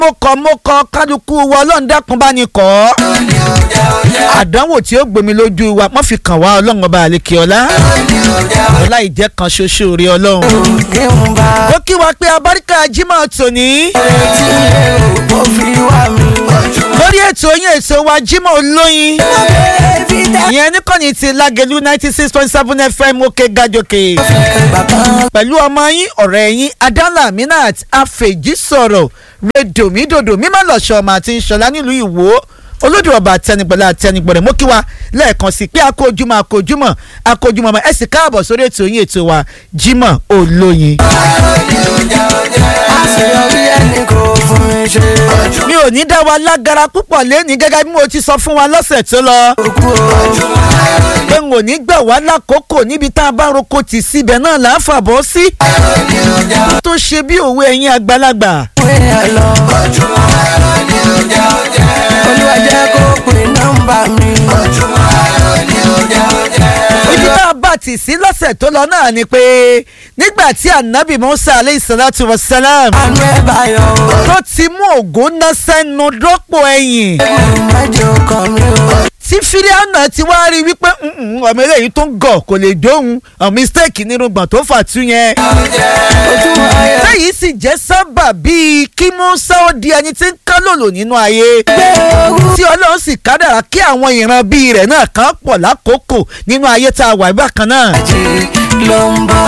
pokọ̀ mokọ̀ kálukú wa ọlọ́run dákun bá ní kọ́ àdánwò tí ó gbèmí lójú wa wọ́n fi kàn wá ọlọ́run ọba àlekè ọlá ọlá ìjẹ́ kan ṣoṣo rí ọlọ́run. ó kí wa pé abáríkà jimoh tòní lórí ètò yín ètò wa jimoh olóyin ìyẹn níkànnì ti lágẹ̀lú ninety six point seven fm òkè gàjòkè pẹ̀lú ọmọ yín ọ̀rẹ́ yín adala minat afèjì sọ̀rọ̀ redomidodo mímọ́ lọ́sọ̀ ọmọ àti ìṣọ̀lá nílùú ìwò olódò ọba àtẹnigbọ̀lá àtẹnigbọ̀rẹ̀ mú kí wa lẹ́ẹ̀kan sí pé akójúmọ́ akójúmọ́ akójúmọ́ ọmọ ẹ sì káàbọ̀ sórí ètò yín ètò wa Jímọ̀ Olóyin. mi ò ní dá wa lágara púpọ̀ lẹ́ni gẹ́gẹ́ bí mo ti sọ fún wa lọ́sẹ̀ tó lọ. pé n ò ní gbà wá lákòókò níbi tá a bá roko tì síbẹ̀ náà là á fàbọ̀ sí. tó ṣe bí òwe ẹ̀yin àgbàlagbà. olúwa jẹ́ kó pè nọ́mbà mi. ibi tá a bá tì sí lọ́sẹ̀ tó lọ náà ni pé nígbà tí anabi musa aleyhi salatu wa salam àánú ẹ̀ báyọ̀ o. tó ti mú ògùn ná sẹ́nu dọ́pọ̀ ẹ̀yìn májò kan mi o. tí fíríànà ti wá rí wípé "Mm-mm, ọmọ eléyìí tó ń gọ̀ kò lè dóhun ọ̀ mistake nínú gbọ̀n tó fà tú yẹn. ojú ayé lẹ́yìn sì jẹ́ sábà bíi kí musa ó di ẹni tí ń kálòlò nínú ayé gbé owó. tí ọlọ́run sì kádàrá kí àwọn ìran bíi rẹ̀ náà kàn pọ̀ lákòókò nínú ayé tá a wà bákan náà. àjì ló ń bọ̀.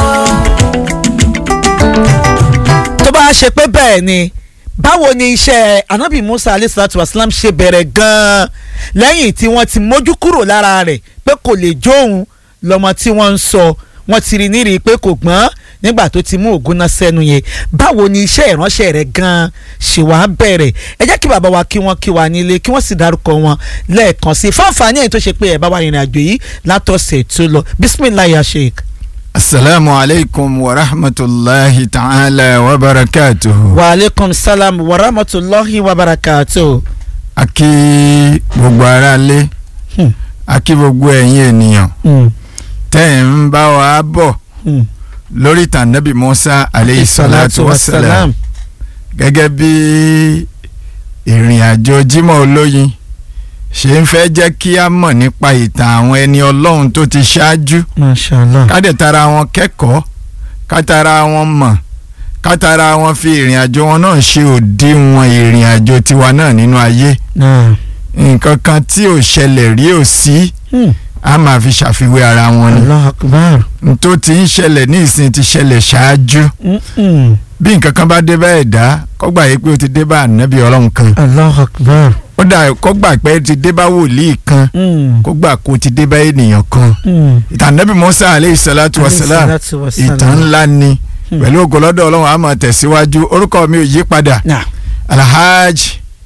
tó bá ṣe pé bẹ́ẹ̀ ni báwo ni iṣẹ́ anabi musa alayhi salatu wasalam ṣe bẹ̀rẹ̀ gan-an lẹ́yìn tí wọ́n ti mójú kúrò lára rẹ̀ pé kò lè jóun lọ́mọ tí wọ́n ń sọ wọ́n ti rí nírìí pé kò gbọ́n nígbà tó ti mú ògùn náà sẹ́nu yẹn báwo ni iṣẹ́ ìránṣẹ́ rẹ̀ gan-an ṣe wá bẹ̀rẹ̀ ẹ jẹ́ kí bàbá wa kí wọ́n kí wa nílé kí wọ́n sì dárúkọ wọn lẹ́ẹ̀kan sí i fáǹfààní èyí tó ṣe pé ẹ̀ bá wa rìnrìn àjò yìí látọ̀sẹ̀ tó lọ bisimilayi ya sheik. asalaamu aleykum wa rahmatulahi ta'ala wa barakatuhu. wa aleykum salam wa rahmatulahi wa barakatuh. a kí gbogbo aráalé Hmm. a kí gbogbo ẹ̀yin ènìyàn Mm. tẹ́ ẹ̀ ń bá wa bọ̀ Mm. lórí tànàbí musa aleyhi salatu wa salam gẹ́gẹ́ bí ìrìn àjò Jímọ̀ Olóyin ṣe ń fẹ́ jẹ́ kí a mọ̀ nípa ìtàn àwọn ẹni ọlọ́run tó ti ṣáájú mashallah. kádẹ̀ tara wọn kẹ́kọ̀ọ́ kátara wọn mọ̀ kátara wọn fi ìrìn àjò wọn náà ṣe òdiwọ̀n ìrìn àjò tiwa náà nínú ayé náà. nǹkan kan tí ò ṣẹlẹ̀ rí ò sí Mm. a máa fi ṣàfiwé ara wọn ni allah akbar. n tó ti ń ṣẹlẹ̀ ní ìsìn ti ṣẹlẹ̀ ṣáájú Mm-mm. bí nǹkan kan bá dé bá ẹ̀dá kọ́gbà yìí pé ó ti dé bá ànábì ọlọ́run kan allah akbar. ó dà kọ́gbà pé ó ti dé bá wòlíì kan Mm. kọ́gbà kó ti dé bá ènìyàn kan Mm. ìtàn ànábì Mùsá aleyhi salatu wa salam Alayhi salatu wa salam. ìtàn ńlá ni Hmm. pẹ̀lú ògùnlọ́dọ̀ ọlọ́run a máa tẹ̀síwájú orúkọ mi ò yí padà Nah. alhaj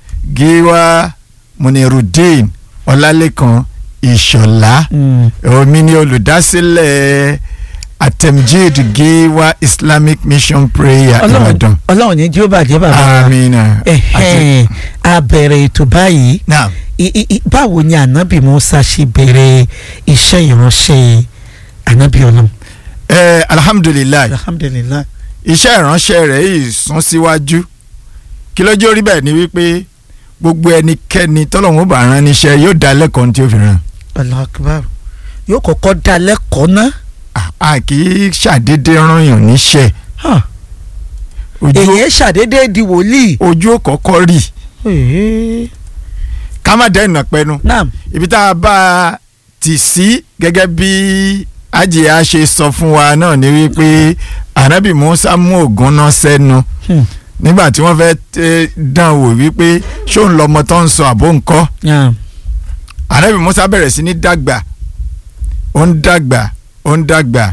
giwa munirudin ọlálẹ́kan ìṣọ̀lá Mm. omi ni olùdásílẹ̀ atemjid giwa islamic mission prayer ọlọ́run ìbàdàn ọlọ́run ní jí ó bàjẹ́ bàbá. amina ẹ̀hẹ́n a bẹ̀rẹ̀ ètò báyìí naam I- i- i- báwo ni anabi musa ṣe bẹ̀rẹ̀ iṣẹ́ ìránṣẹ́ anabi ọlọ́run. ẹ alhamdulilayi alhamdulilayi. iṣẹ́ ìránṣẹ́ rẹ̀ yìí sún síwájú kí lójú orí bẹ́ẹ̀ ni wípé gbogbo ẹnikẹ́ni tọ́lọ́run ó bá rán níṣẹ́ yóò dá lẹ́kọ̀ọ́ ní tí ó fi rán allah akbar. yóò kọ́kọ́ dá lẹ́kọ̀ọ́ ná. a- a kì í ṣàdédé rányàn níṣẹ́ Huh. ojú èyí ṣàdédé di wòlíì. ojú ó kọ́kọ́ rì Ee. ká má dẹ́nà pẹ́nu naam. ibi tá a bá a tì sí gẹ́gẹ́ bí ajiya ṣe sọ fún wa náà ni wípé anabi musa mú ògùn náà sẹ́nu Hmm. nígbà tí wọ́n fẹ́ tẹ́ dán wò wípé ṣóun lọmọ tó ń sọ àbó ńkọ́ naam. anabi musa bẹ̀rẹ̀ sí ní dàgbà ó ń dàgbà ó ń dàgbà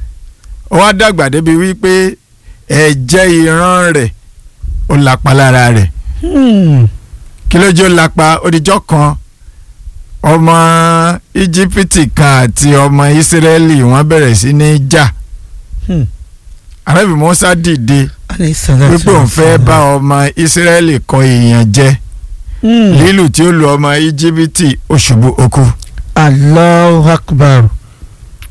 ó wá dàgbà débi wípé ẹ̀jẹ̀ ìran rẹ̀ ó lapa lára rẹ̀ Hmm. kí ló jẹ́ ó lapa odijọ́ kan ọmọ íjíbítì kan àti ọmọ ìsírẹ́lì wọ́n bẹ̀rẹ̀ sí ní jà Hmm. anabi musa dìde alayhi salatu wípé òun fẹ́ wassalam. bá ọmọ ìsírẹ́lì kọ èèyàn jẹ Hmm. lílù tí ó lu ọmọ íjíbítì ó ṣubú ó kú Allahu akbar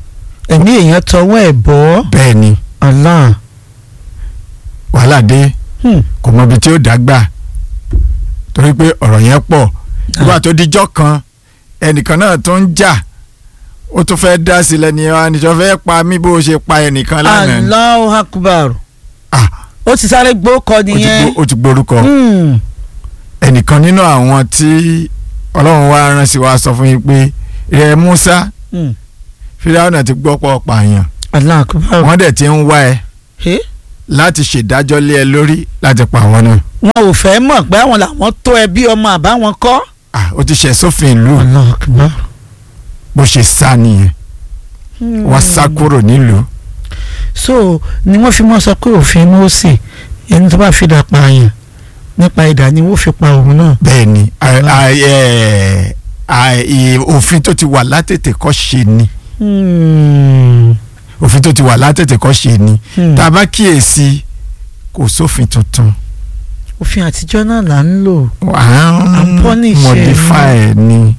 ẹ̀mí èèyàn tọwọ́ ẹ̀ bọ́ bẹ́ẹ̀ ni Allah wàhálà dé Hmm. kò mọ ibi tí ó dágbà torí pé ọ̀rọ̀ yẹn pọ̀ nígbà tó dijọ́ kan ẹnìkan náà tó ń jà ó tún fẹ́ dá sílẹ̀ ní wa níjọ́ fẹ́ pa mí bó ṣe pa ẹnìkan lánàá Allahu akbar Ah, ó ti sáré gbókọ ó ti nìyẹn gbó- ó ti gborúkọ Hmm. ẹnìkan nínú àwọn tí ọlọ́run wá rán sí wa sọ fún yín pé rẹ Musa Hmm. Fíráúnà ti gbọ́ pọ̀ pààyàn Allahu akbar wọ́n dẹ̀ ti ń wá ẹ Eh? láti ṣèdájọ́ lé ẹ lórí láti pa àwọn náà wọn ò fẹ́ mọ̀ pé àwọn làwọn tó ẹbí ọmọ àbáwọn kọ́. Ah, ó ti ṣẹ̀ sófin ìlú Allahu akbar. bó ṣe sá nìyẹn wọ́n sá kúrò nílùú so ni wọ́n fi mọ́ sọ pé òfin Mósè ẹni tó bá fi dà pààyàn nípa ìdá ni wọ́n fi pa òun náà. bẹ́ẹ̀ ni a- a- ẹ- a- ì- òfin tó ti wà látètè kọ́ ṣe ni Hmm. òfin tó ti wà látètè kọ́ ṣe ni Hmm. tá a bá kíyèsí kò sófin tuntun òfin àtijọ́ náà là ń lò. à À ń ń punish ẹ modify ẹ ni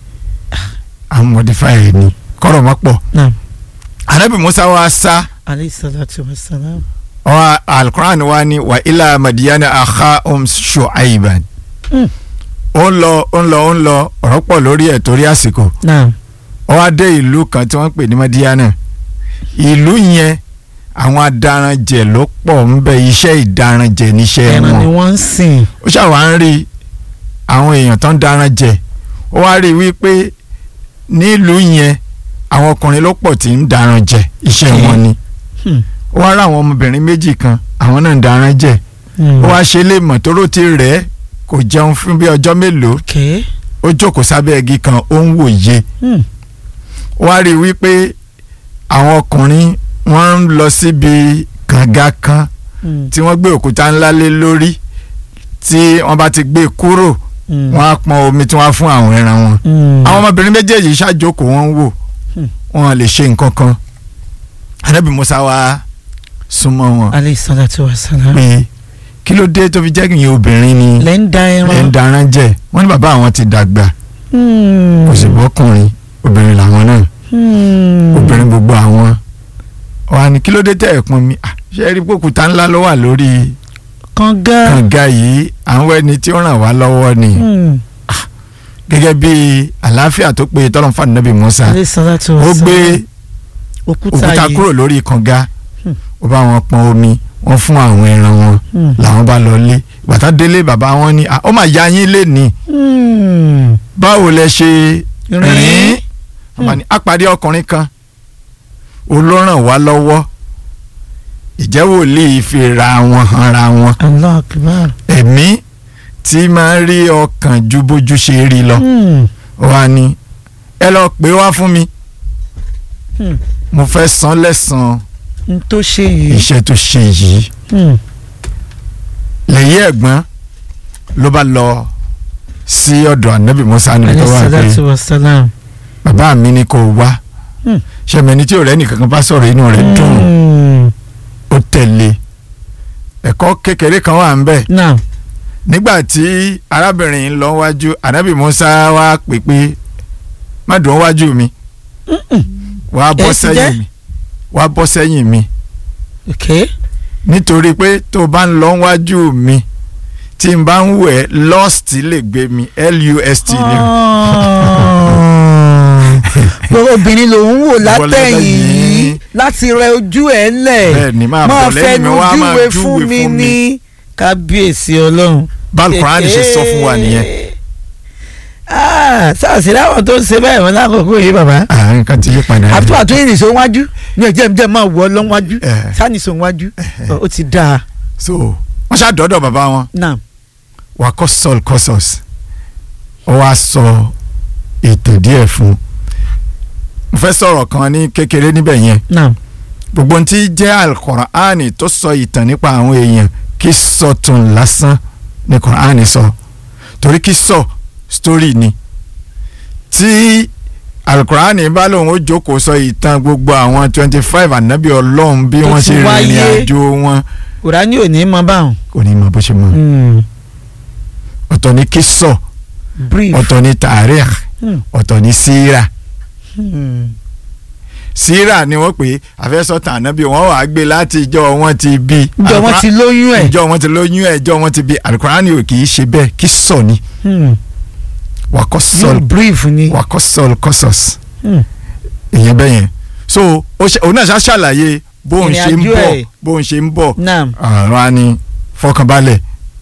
à ń modify ẹ ni kọ́rọ̀ mọ́ pọ̀ Naam. anabi musa wa sá alayhi salatu wa salam. wa alukur'an wa ni wa ila madiyana akha um shu'aiban Hmm. ó ń lọ ó ń lọ ó ń lọ ọ̀rọ̀ pọ̀ lórí ẹ̀ torí àsìkò naam. ó wá dé ìlú kan tí wọ́n pè ní madiyana ìlú yẹn àwọn adaranjẹ ló pọ̀ ń bẹ iṣẹ́ ìdaranjẹ níṣẹ́ ẹran ni wọn wọ́n ń sìn. ó ṣàwá ń rí àwọn èèyàn tó ń daran jẹ ó wá rí i wípé nílùú yẹn àwọn ọkùnrin ló pọ̀ tí ń daran jẹ iṣẹ́ Okay. wọn ni Hmm. ó wá rá àwọn ọmọbìnrin méjì kan àwọn náà ń daran jẹ Hmm. ó wá ṣe lè mọ̀ tó rò ti rẹ̀ ẹ́ kò jẹun fún bí ọjọ́ mélòó okay. ó jókòó sábẹ́ igi kan ó ń wòye Hmm. ó wá rí i wípé àwọn ọkùnrin wọ́n ń lọ síbi kànga kan Hmm. tí wọ́n gbé òkúta ńlá lé lórí tí wọ́n bá ti gbé e kúrò Hmm. wọ́n á pọn omi tí wọ́n á fún àwọn ẹran wọn. Hmm. àwọn ọmọbìnrin méjèèjì ṣàjókòó wọn ń wò Hmm. wọn lè ṣe nǹkan kan. Ànábì Musa wá súnmọ́ wọn alayhi salatu wa salam. pé kí ló dé tó fi jẹ́ kìnyín obìnrin ni lẹ́ ń da ẹ̀ ń ẹran. darán jẹ wọ́n ní bàbá àwọn ti dàgbà Hmm. kò sì bọ́kùnrin obìnrin làwọn náà Hmm. obìnrin gbogbo àwọn wà ní kí ló dé tẹ̀ ẹ̀ pọn mi Ah, ṣé ẹ rí pòkúta ńlá ló wà lórí kànga. kànga yìí àwọn ẹni tí ó ràn wá lọ́wọ́ ni Hmm. gẹ́gẹ́ bí àlàáfíà tó péye tọ́lọ́ fún Ànábì Musa alayhi salatu wa ó salam. gbé òkúta òkúta yìí. kúrò lórí kànga Hmm. ó bá wọn pọn omi wọn fún àwọn ẹran wọn Hmm. làwọn bá lọ lé bàtà délé bàbá wọn ní "Ah, ó mà ya yín lé ní Hmm. báwo lẹ ṣe Rìn. rìn bàbá ní apàdé ọkùnrin kan olóràn wá lọ́wọ́ ìjẹ́ wòlíì fi ra wọn hanra wọn Allah akbar. ẹ̀mí tí máa ń rí ọkàn ju bójú ṣe rí lọ Hmm. ó wá ní ẹ lọ pè wá fún mi Hmm. mo fẹ́ san lẹ́san n tó ṣe yìí. iṣẹ́ tó ṣe yìí Hmm. lẹ́yìn ẹ̀gbọ́n ló bá lọ sí ọ̀dọ̀ ànábì musa níbi tó alayhi wà pé salatu wa salam. bàbá mi ni kò wá Hmm. ṣẹ̀mẹ̀ni tí ọ̀rẹ́ nìkan kan bá sọ̀rọ̀ inú rẹ̀ dùn Hmm. ó tẹ̀lé ẹ̀kọ́ kékeré kan wà ń bẹ̀ now nígbà tí arábìnrin ń lọ wájú ànábì musa wá pè pé má dùn wájú mi wá bọ́ Ẹ ti jẹ́? sẹ́yìn mi wá bọ́ sẹ́yìn mi okay. nítorí pé tó bá ń lọ wájú mi tí n bá ń wẹ̀ lust lè gbé mi lust ni gbogbo obìnrin ló ń wò látẹ̀yìn látẹ̀yìn. láti rẹ ojú ẹ̀ ńlẹ̀ bẹ́ẹ̀ ni máa máa bọ̀ lẹ́yìn mi fẹnu wá máa júwe júwe fún mi fún mi ní kábíyèsí ọlọ́run. báàlù Quran ṣe sọ fún wa nìyẹn. Ah, sàṣì láwọn tó ń ṣe bẹ́ẹ̀ wọn lákòókò yìí bàbá à nǹkan ti yí padà àtúntò àtúntò yìí nìṣó wájú ní ẹ̀jẹ̀ mi jẹ́ máa wọ̀ ọ́ lọ́wájú Eh. sáníṣó wájú ó ti dáa so wọ́n ṣàdọ́dọ̀ bàbá wọn náà wà kọ́ sọ́ọ̀lù kọ́sọ̀s ó wá sọ ètò díẹ̀ fún un mo fẹ́ sọ̀rọ̀ kan ní kékeré níbẹ̀ yẹn náà gbogbo ohun tí jẹ́ alukoraani tó sọ ìtàn nípa àwọn èèyàn kí sọ tún lásán ní koraani sọ torí kí sọ story ni tí alukoraani bá lóun ó jókòó sọ ìtàn gbogbo àwọn twenty five ànábì ọlọ́run bí Tó wọ́n ti ṣe rìnrìn wáyé. àjò wọn kùránì ò ní mọ báwọn. kò ní mọ bó ṣe mọ ọ̀tọ̀ ní kí sọ brief ọ̀tọ̀ ní tàríkh Hmm. ọ̀tọ̀ ní síra Hmm. síra ni wọ́n pè é àfẹ́sọ̀tàn ànábì wọ́n wàá gbé láti ìjọ wọn ti bí. ìjọ wọn ti lóyún ẹ̀. ìjọ wọn ti lóyún ẹ̀ ìjọ wọn ti bí alukurani ò kì í ṣe bẹ́ẹ̀ kí sọ ni Hmm. wakọ yóò sọl brief ni. wakọ sọl kọsọs Hmm. ìyẹn bẹ́ẹ̀ yẹn so ó ṣe- òun náà ṣá ṣàlàyé bóun ṣe ń Ìrìnàjò bọ̀ ẹ̀. bóun ṣe ń bọ̀ naam ọ̀rọ̀ á ní fọkànbalẹ̀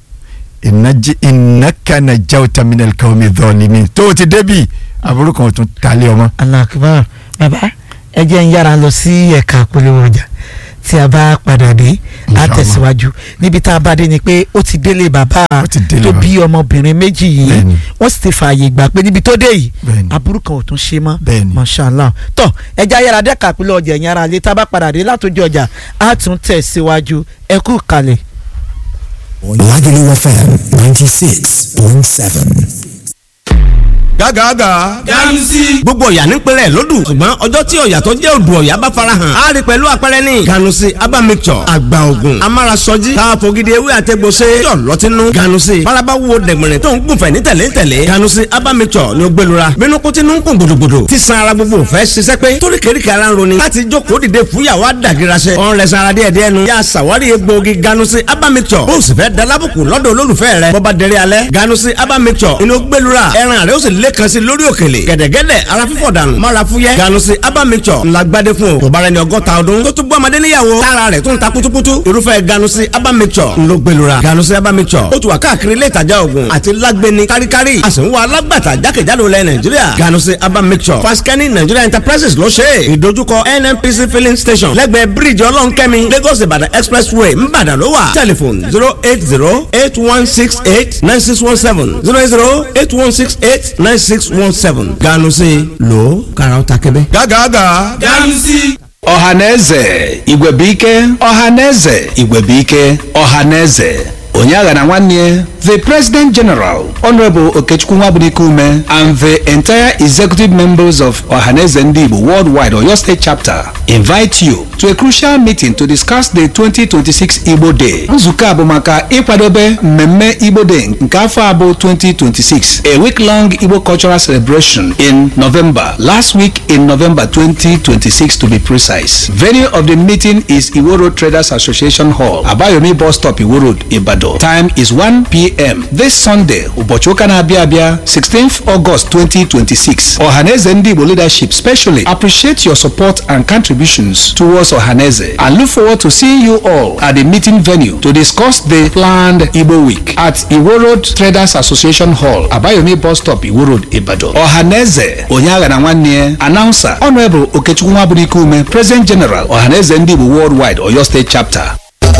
ìnákànnà jáwéta minel kàwé dọ́ọ̀lìmí tó o ti débi àbúrò kan ò tún talé ọmọ. alakibar baba ẹ jẹ́ ń yára lọ sí ẹ̀ka polówó ọjà tí a bá padà dé a Inshallah. tẹ̀síwájú níbi tá a bá dé ni pé ó ti délé bàbá Ó ti délé tó bàbá. bí ọmọbìnrin méjì yìí Bẹ́ẹ̀ni. wọ́n sì ti fààyè gbà pé níbi tó dé yìí Bẹ́ẹ̀ni. aburú kan ò tún ṣe mọ́ Bẹ́ẹ̀ni. mashallah tọ́ ẹ jẹ́ ayára dẹ́ka polówó ọjà ẹ̀yìn ara lé tá a bá padà dé látòjú ọjà a tún tẹ̀síwájú ẹ kú kalẹ̀. Lagelu FM 96.7. gágàgà. ganusi. gbogbo ọ̀yà nípínlẹ̀ lódù ṣùgbọ́n ọjọ́ tí ọ̀yà tó jẹ́ odò ọ̀yà bá farahàn á rí pẹ̀lú àpẹẹrẹ ní. ganusi aba mixture àgbà ògùn amárasọjí káfọ́gídé ewé àtẹ̀gbọ́sẹ̀ yọ̀ lọ́tínú. ganusi faraba wo dẹ̀gbẹ̀rẹ̀ tó ń gùnfẹ̀ ní tẹ̀lé tẹ̀lé. ganusi aba mixture ni ó gbẹlura bínú kó tinú ń kún gbòdògbòdò tí san ara gbogbo fẹ́ ṣiṣẹ́ pé torí kéríkì ara ń roni láti jókòó dìde fúyàwó àdàgìrasẹ̀ ọ̀n rẹ̀ sanra díẹ̀ díẹ̀ nu yà sàwárí egbòogi ganusi aba mixture bó o sì fẹ́ dalábùkù lọ́dọ̀ olólùfẹ́ rẹ̀ bọ́ba dẹrẹ́ alẹ́ ganusi aba mixture inú gbẹlura ẹran rẹ̀ ó sì lẹ́kan sí lórí òkèlè gẹ̀dẹ̀gẹ̀dẹ̀ ara fífọ̀ dànù mara fúyẹ́ ganusi aba mixture ńlá gbadé fún o tó bá rẹ ní ọgọ́ta ọdún tó tún bọ́ ọmọdé níyàwó tára rẹ̀ tó ń ta kutukutu irúfẹ́ ganusi aba mixture ńlọ gbẹlura ganusi aba mixture ó tún wà káàkiri ilé ìtajà oògùn àti lágbẹni káríkárí a sì ń wá alágbàtà jákèjádò lẹ nàìjíríà ganusi aba mixture faskani nigeria enterprises ló ṣe é ìdojúkọ nnpc filling station lẹ́gbẹ̀ẹ́ bíríìjì ọlọ́nkẹ́mi lagos ìbàdàn expressway ńbàdàn ló wà tẹlifon zero eight zero eight one six eight nine six one seven zero eight zero eight one six eight nine six one seven ganusi lo karaw ta kẹbẹ. gágàgà. ganusi. ọhaneze igwebike ọhaneze igwebike ọhaneze onye agha na nwanne the president general honorable okechukwu nwabunike ume and the entire executive members of ọhaneze ndị igbo worldwide oyo state chapter invite you to a crucial meeting to discuss the 2026 igbo day nzukọ a bụ maka ịkwadobe mmemme igbo day nke afọ a bụ 2026 a week long igbo cultural celebration in november last week in november 2026 to be precise venue of the meeting is iwo road traders association hall abayomi bus stop iwo road ibadan time is 1 p.m this sunday ụbọchị ụka na-abịa abịa 16th august 2026 ọhaneze ndị igbo leadership specially appreciate your support and contributions towards ọhaneze and look forward to seeing you all at the meeting venue to discuss the planned igbo week at iwo road traders association hall abayomi bus stop iwo road ibadan ọhaneze onye agha na nwanne ya announcer honorable okechukwu nwabunike ume president general ọhaneze ndị igbo worldwide oyo state chapter